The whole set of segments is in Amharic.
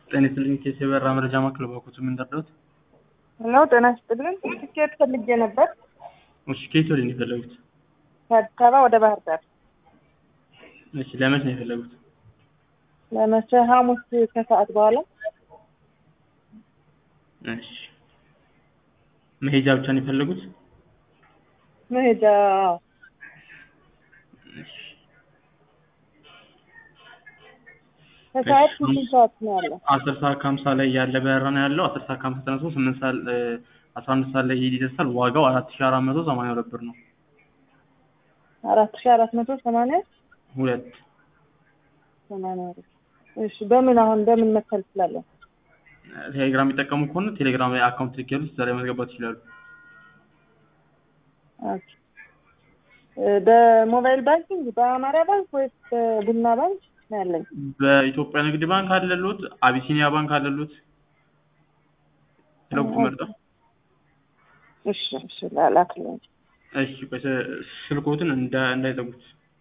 ጤና ይስጥልኝ ኬስ የበራ መረጃ ማዕከል ባኩት ምን ደረሱት? ሄሎ ጤና ይስጥልን። ትኬት ፈልጌ ነበር እሺ ከየት ወደ ነው የፈለጉት? ከአዲስ አበባ ወደ ባህር ዳር እሺ ለመች ነው የፈለጉት? ለመቼ? ሐሙስ ከሰዓት በኋላ እሺ መሄጃ ብቻ ነው የፈለጉት? መሄጃ እሺ ከሰዓት እሺ። ስምንት ሰዓት ነው ያለው። አስር ሰዓት ከሀምሳ ላይ ያለ በረራ ነው ያለው። አስር ሰዓት ከሀምሳ ተነስቶ ስምንት ሰዓት እ አስራ አንድ ሰዓት ላይ ይደርሳል። ዋጋው አራት ሺህ አራት መቶ ሰማንያ ሁለት ብር ነው። አራት ሺህ አራት መቶ ሰማንያ ሁለት ሰማንያ ብር። እሺ በምን አሁን በምን መክፈል እችላለሁ? ቴሌግራም የሚጠቀሙ ከሆነ ቴሌግራም ላይ አካውንት ልኬሉት እዛ ላይ መዝገባት ይችላሉ። ኦኬ። እ በሞባይል ባንኪንግ በአማራ ባንክ ወይስ በቡና ባንክ ነው ያለኝ? በኢትዮጵያ ንግድ ባንክ አለሉት፣ አቢሲኒያ ባንክ አለሉት። ስለጉ መርጠው እሺ እሺ ላላክልኝ። እሺ ቆይ ስ- ስልኮትን እንዳ እንዳይዘጉት።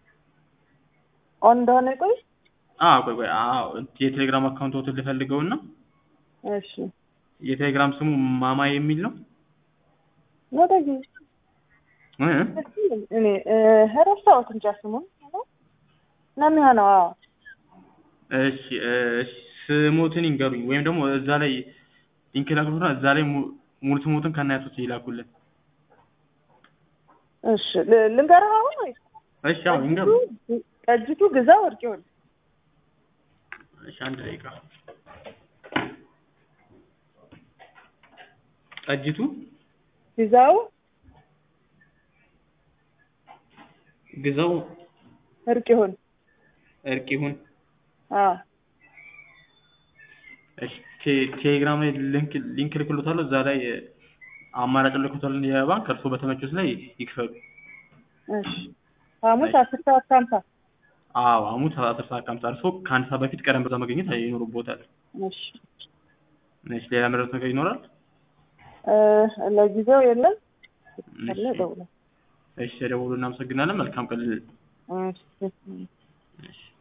ኦን እንደሆነ ቆይ አዎ ቆይ ቆይ አዎ የቴሌግራም አካውንቶትን ልፈልገውና እሺ የቴሌግራም ስሙ ማማ የሚል ነው። ወደዚህ እ? እኔ እ ረሳሁት እንጃ ስሙን ነው የሚሆነው። አዎ እሺ እ፣ እሺ ስሞትን ይንገሩኝ ወይም ደግሞ እዛ ላይ ሊንክ ላክሉና እዛ ላይ mu- ሙሉ ስሞትን ከናያቶች ይላኩልን። እሺ ል- ልንገርህ አሁን ወይስ እሺ አዎ ይንገሩ። ቀጅቱ ግዛው ወርቄውን እሺ አንድ ደቂቃ ጠጅቱ ግዛው ግዛው እርቅ ይሁን። እርቅ ይሁን። አዎ እሺ ቴ- ቴሌግራም ላይ ሊንክ ሊንክ ልክሎታለሁ። እዛ ላይ እ፣ አማራጭ ልክሎታል የባንክ እርስዎ በተመቹት ላይ ይክፈሉ። እሺ ሐሙስ አስር ሰዓት ከሀምሳ አዎ ሐሙስ አስር ሰዓት ከሀምሳ እርስዎ ከአንድ ሰዓት በፊት ቀደም ብለው መገኘት ይኖርቦታል። እሺ እሺ ሌላ መረጃ ነገር ይኖራል? እ ለጊዜው የለም። እሺ ካለ እደውላለሁ። እሺ ደውሉ። እናመሰግናለን። መልካም ቀን። እሺ እሺ